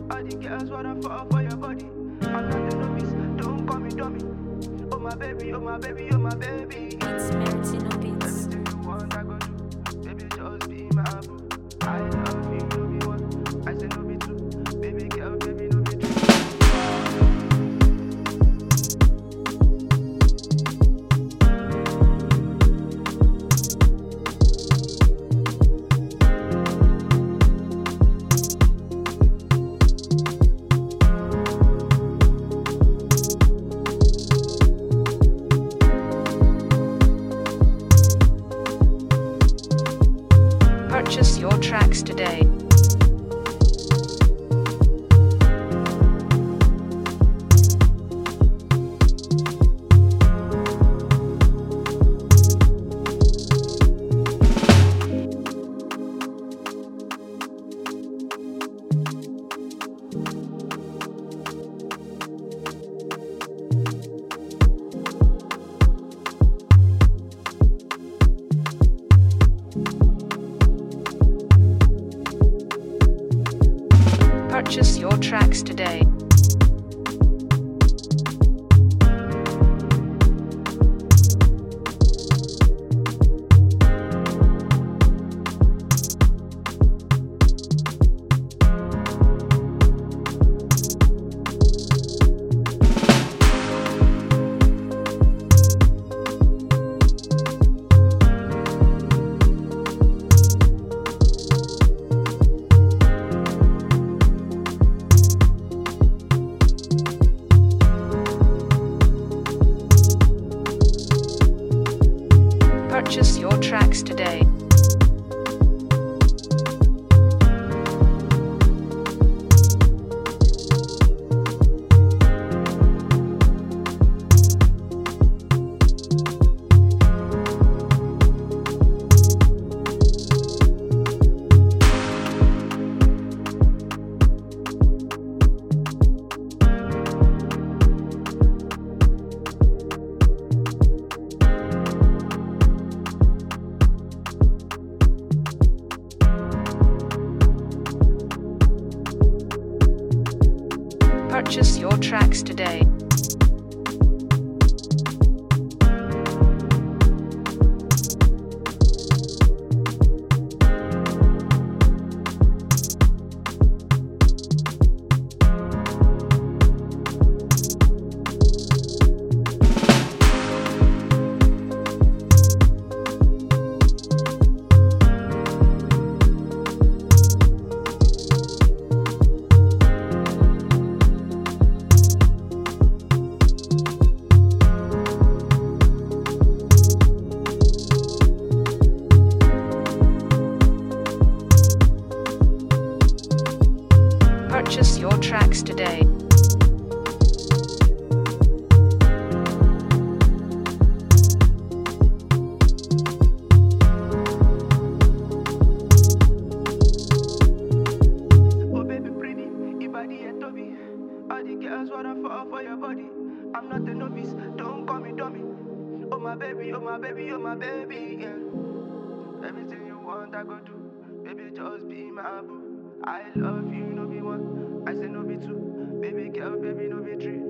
All the girls wanna fall for your body. I'm not a novice, don't call me dummy. Oh my baby, oh my baby, oh my baby. Beats Martino Beats. Anything you want, I go do. Baby, just be my boo. I love you, no be one. I say no be two. Baby girl, baby, no be three. Purchase your tracks today. Purchase your tracks today. Purchase your tracks today. Purchase your tracks today. Purchase your tracks today. Oh baby pretty, your body and Toby. All the girls wanna fall for your body. I'm not a novice, don't call me dummy. Oh my baby, oh my baby, oh my baby, yeah. Everything you want, I go do. Baby, just be my boo. I love you, no be one. I say no be two. Baby girl, baby, no be three.